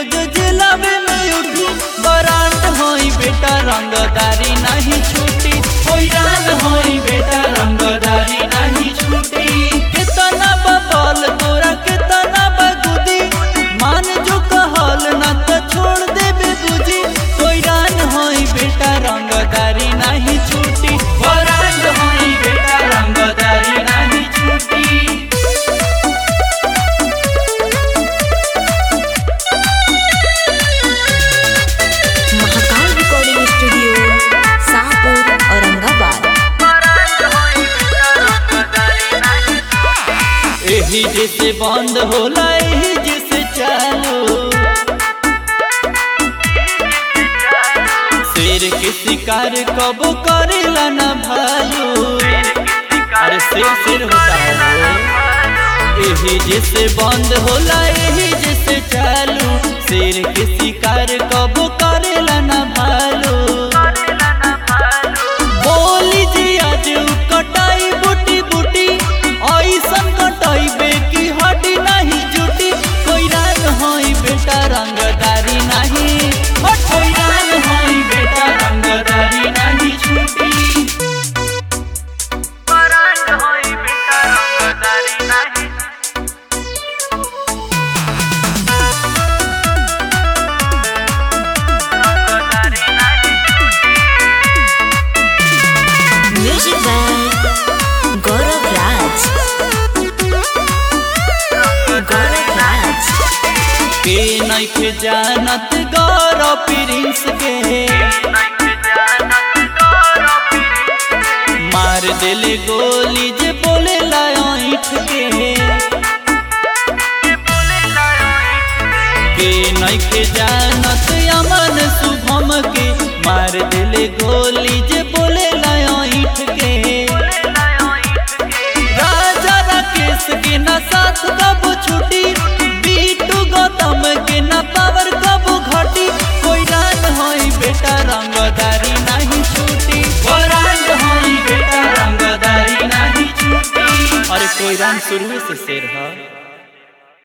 रोज जिलावे में उठी बरांड होई बेटा रंगदारी नहीं छूटी होई रान होई बेटा रंगदारी नहीं छूटी कितना बबल तोरा कितना बगुदी मान जो कहल ना तो छोड़ देबे बुझी कोई रान होई बेटा रंगदारी नहीं छूटी बरांड होई बेटा रंगदारी नहीं छूटी महाकाल रिकॉर्डिंग स्टूडियो शाहपुर औरंगाबाद एही जैसे बंद होला एही जैसे चालू शेर के शिकार कब करेला ना भालू अरे शेर शेर होता है वो। एही जैसे बंद होला एही जैसे चालू शेर के शिकार कब करेला ना भालू बोली जी आज उ कटाई बूटी बूटी ऐसन कटाई बेकी हड्डी नहीं जुटी कोई रान होई बेटा रंगदारी नहीं हट कोई रान होई बेटा रंगदारी नहीं छूटी म्यूजिक बाय गौरव राज गौरव राज के नइखे जानत गौरव प्रिंस के मार देले गोली जे बोले लाइठ के के नइखे जानत अमन शुभम के मार देले गोली जे बोले लाइठ के राजा राकेश के ना साथ कब छुटी बीटू गौतम के ना पावर कब घटी कोई रान होई बेटा रंगदारी नहीं छूटी रान होई बेटा रंगदारी नहीं छूटी अरे कोई रान शुरू से शेर है